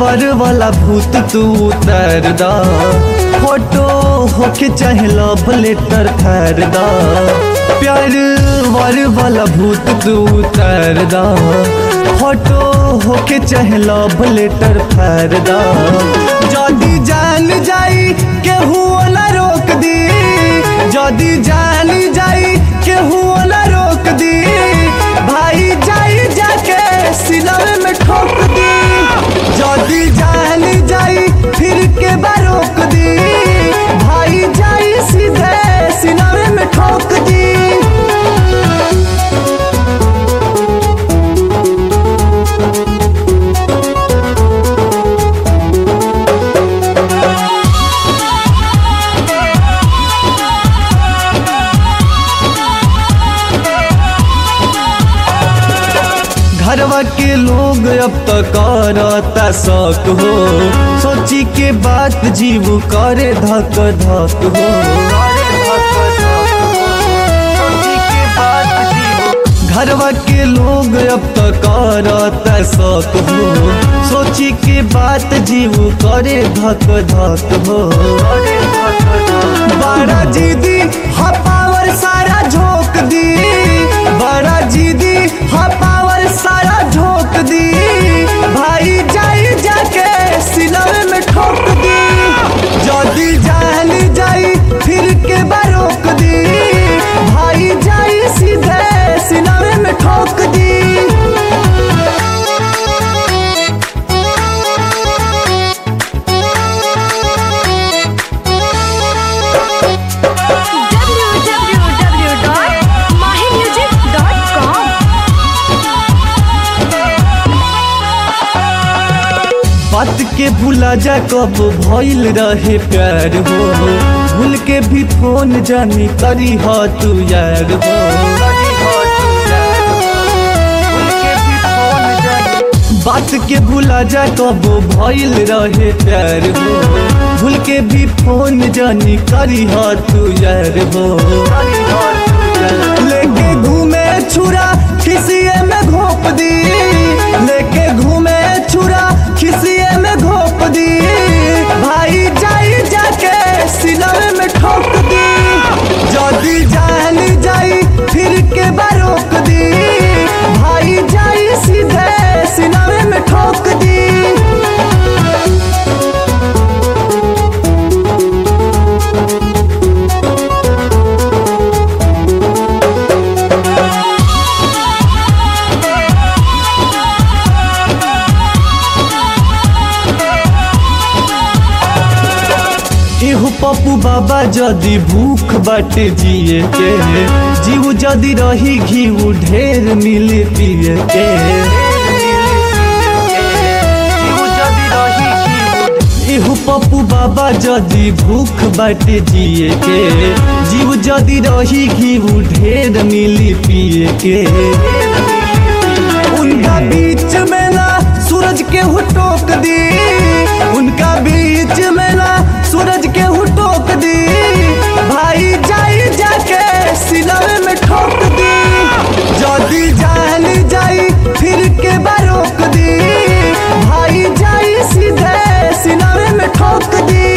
वर वाला भूत तू उतर दा फोटो होके चाहे लव लेटर खैर दा प्यार वर वाला भूत तू उतर दा फोटो होके चाहे लव लेटर खैर दा जदी जान जाई केहू ना रोक दी जदी जान जाई केहू ना रोक दी भाई जाई जाके सिलवे में ठोक दी जदी जान जाई फिर के बारोक दी भाई जाई सीधे सिलवे में ठोक दी घरवा के लोग अब तो करता शौक हो सोची के बात जीव करे धक धक हो घरवा के लोग अब तो करता शौक हो सोची के बात जीव करे धक धक हो बड़ा जीदी हा पावर सारा झोंक दी बड़ा जीदी हा पावर सारा झोंक दी भाई जाई जाके सिलवे में ठोक दी जदी जान जाई फिर के बारोक दी भाई जाई सीधे सिलवे में ठोक दी बात के भूला जा कब भइल रहे प्यार हो भूल के भी फोन जानी करी हो तू यार हो बात के भूला जा कब भइल रहे प्यार हो भूल के भी फोन जानी करी हो तू यार हो लेके घूमे छुरा खिसिए में घोप दी लेके घूमे छुरा खिसिए में घोप दी भाई जाई जाके सिलवे में ठोक दी जदी जान जाई फिर के बारोक दी भाई जाई सीधे सिलवे में ठोक दी एहू पप्पू बाबा जदी भूख बाटे जिए के जीव जदी रही घीव ढेर मिले पिए के एहू पप्पू बाबा जदी भूख बाटे जिए के जीव जदी रही घीव ढेर मिली पिए के उनका बीच में ना सूरज के हु टोक दी उनका बीच में ना सूरज के हु टोक दी भाई जाई जाके सिलवे में ठोक दी जदी जान जाई फिर के बारोक दी भाई जाई सीधे सिलवे में ठोक दी